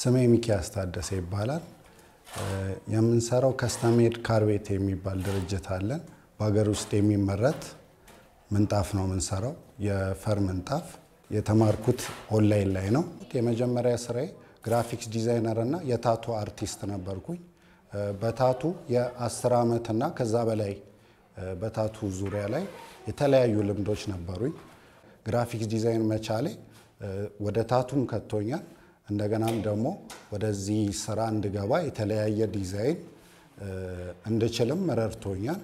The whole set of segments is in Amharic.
ስሜ ሚኪያስ ታደሰ ይባላል። የምንሰራው ከስተሜድ ካርቤት የሚባል ድርጅት አለን። በሀገር ውስጥ የሚመረት ምንጣፍ ነው የምንሰራው፣ የፈር ምንጣፍ። የተማርኩት ኦንላይን ላይ ነው። የመጀመሪያ ስራዬ ግራፊክስ ዲዛይነር እና የታቱ አርቲስት ነበርኩኝ። በታቱ የአስር ዓመት እና ከዛ በላይ በታቱ ዙሪያ ላይ የተለያዩ ልምዶች ነበሩኝ። ግራፊክስ ዲዛይን መቻሌ ወደ ታቱም ከቶኛል። እንደገናም ደግሞ ወደዚህ ስራ እንድገባ የተለያየ ዲዛይን እንድችልም ረድቶኛል።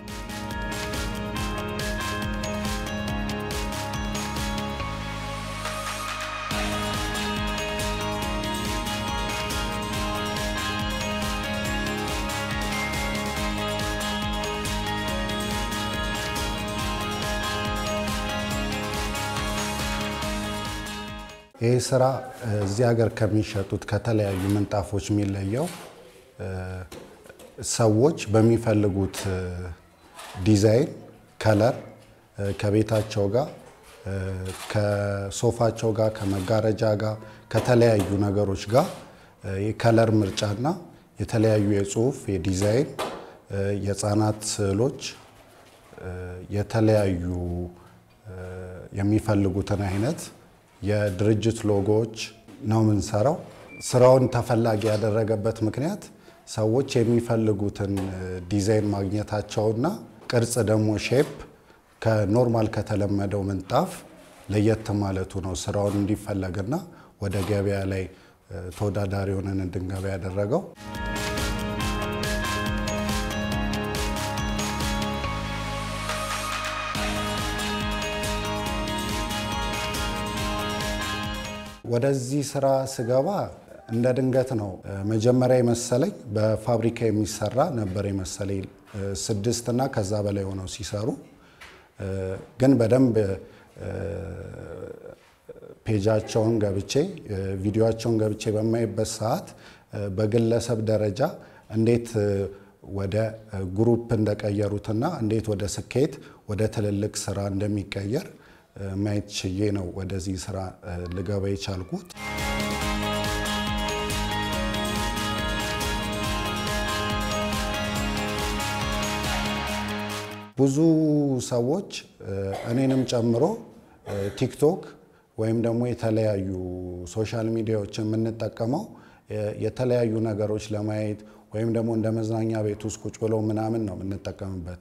ይህ ስራ እዚህ ሀገር ከሚሸጡት ከተለያዩ ምንጣፎች የሚለየው ሰዎች በሚፈልጉት ዲዛይን ከለር ከቤታቸው ጋር ከሶፋቸው ጋር ከመጋረጃ ጋር ከተለያዩ ነገሮች ጋር የከለር ምርጫና የተለያዩ የጽሁፍ የዲዛይን የህፃናት ስዕሎች የተለያዩ የሚፈልጉትን አይነት የድርጅት ሎጎዎች ነው የምንሰራው። ስራውን ተፈላጊ ያደረገበት ምክንያት ሰዎች የሚፈልጉትን ዲዛይን ማግኘታቸውና ቅርጽ ደግሞ ሼፕ ከኖርማል ከተለመደው ምንጣፍ ለየት ማለቱ ነው ስራውን እንዲፈለግና ወደ ገበያ ላይ ተወዳዳሪ ሆነን እንድንገባ ያደረገው። ወደዚህ ስራ ስገባ እንደ ድንገት ነው። መጀመሪያ የመሰለኝ በፋብሪካ የሚሰራ ነበር የመሰለኝ ስድስት እና ከዛ በላይ ሆነው ሲሰሩ፣ ግን በደንብ ፔጃቸውን ገብቼ ቪዲዮቸውን ገብቼ በማይበት ሰዓት በግለሰብ ደረጃ እንዴት ወደ ግሩፕ እንደቀየሩትና እንዴት ወደ ስኬት ወደ ትልልቅ ስራ እንደሚቀየር ማየት ችዬ ነው ወደዚህ ስራ ልገባ የቻልኩት። ብዙ ሰዎች እኔንም ጨምሮ ቲክቶክ ወይም ደግሞ የተለያዩ ሶሻል ሚዲያዎች የምንጠቀመው የተለያዩ ነገሮች ለማየት ወይም ደግሞ እንደ መዝናኛ ቤት ውስጥ ቁጭ ብለው ምናምን ነው የምንጠቀምበት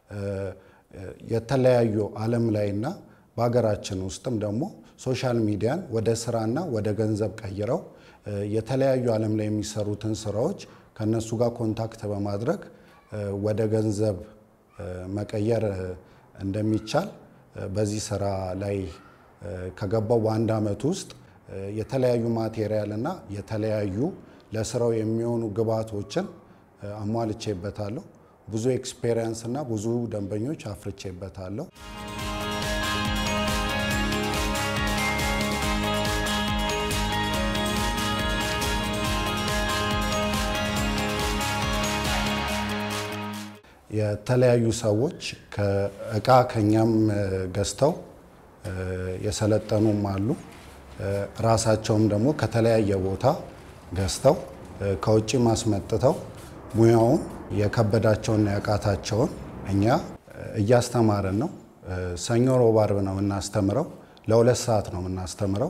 የተለያዩ ዓለም ላይና በሀገራችን ውስጥም ደግሞ ሶሻል ሚዲያን ወደ ስራና ወደ ገንዘብ ቀይረው የተለያዩ ዓለም ላይ የሚሰሩትን ስራዎች ከነሱ ጋር ኮንታክት በማድረግ ወደ ገንዘብ መቀየር እንደሚቻል በዚህ ስራ ላይ ከገባው በአንድ ዓመት ውስጥ የተለያዩ ማቴሪያል እና የተለያዩ ለስራው የሚሆኑ ግብዓቶችን አሟልቼበታለሁ። ብዙ ኤክስፔሪየንስ እና ብዙ ደንበኞች አፍርቼበታለሁ። የተለያዩ ሰዎች እቃ ከኛም ገዝተው የሰለጠኑም አሉ። ራሳቸውም ደግሞ ከተለያየ ቦታ ገዝተው ከውጭ ማስመጥተው ሙያውን የከበዳቸውና ያቃታቸውን እኛ እያስተማርን ነው። ሰኞ፣ ሮብ፣ አርብ ነው የምናስተምረው። ለሁለት ሰዓት ነው የምናስተምረው።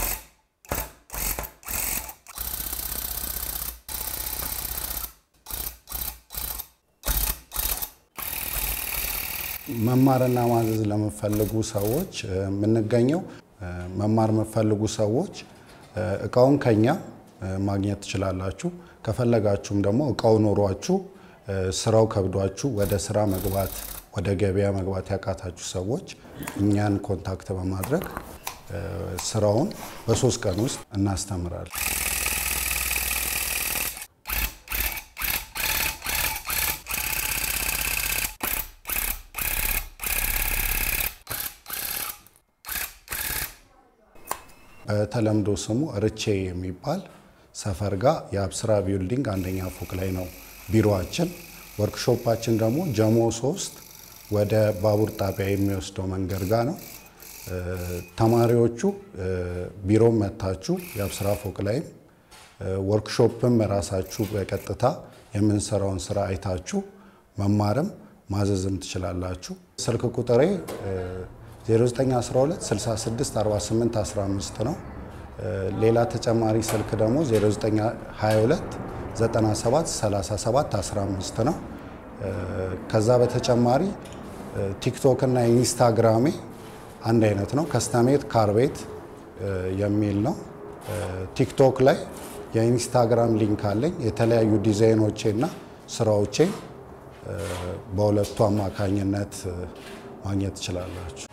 መማርና ማዘዝ ለምፈልጉ ሰዎች የምንገኘው መማር የምፈልጉ ሰዎች እቃውን ከኛ ማግኘት ትችላላችሁ። ከፈለጋችሁም ደግሞ እቃው ኖሯችሁ ስራው ከብዷችሁ ወደ ስራ መግባት ወደ ገበያ መግባት ያቃታችሁ ሰዎች እኛን ኮንታክት በማድረግ ስራውን በሶስት ቀን ውስጥ እናስተምራለን። በተለምዶ ስሙ ርቼ የሚባል ሰፈር ጋር የአብስራ ቢልዲንግ አንደኛ ፎቅ ላይ ነው ቢሮአችን። ወርክሾፓችን ደግሞ ጀሞ ሶስት ወደ ባቡር ጣቢያ የሚወስደው መንገድ ጋር ነው። ተማሪዎቹ ቢሮም መታችሁ የአብስራ ፎቅ ላይም ወርክሾፕም ራሳችሁ በቀጥታ የምንሰራውን ስራ አይታችሁ መማርም ማዘዝም ትችላላችሁ። ስልክ ቁጥሬ 0912 66 48 15 ነው። ሌላ ተጨማሪ ስልክ ደግሞ 0922 97 37 15 ነው። ከዛ በተጨማሪ ቲክቶክ እና ኢንስታግራሜ አንድ አይነት ነው። ከስተሜድ ካርቤት የሚል ነው። ቲክቶክ ላይ የኢንስታግራም ሊንክ አለኝ። የተለያዩ ዲዛይኖቼ እና ስራዎቼ በሁለቱ አማካኝነት ማግኘት ትችላላችሁ።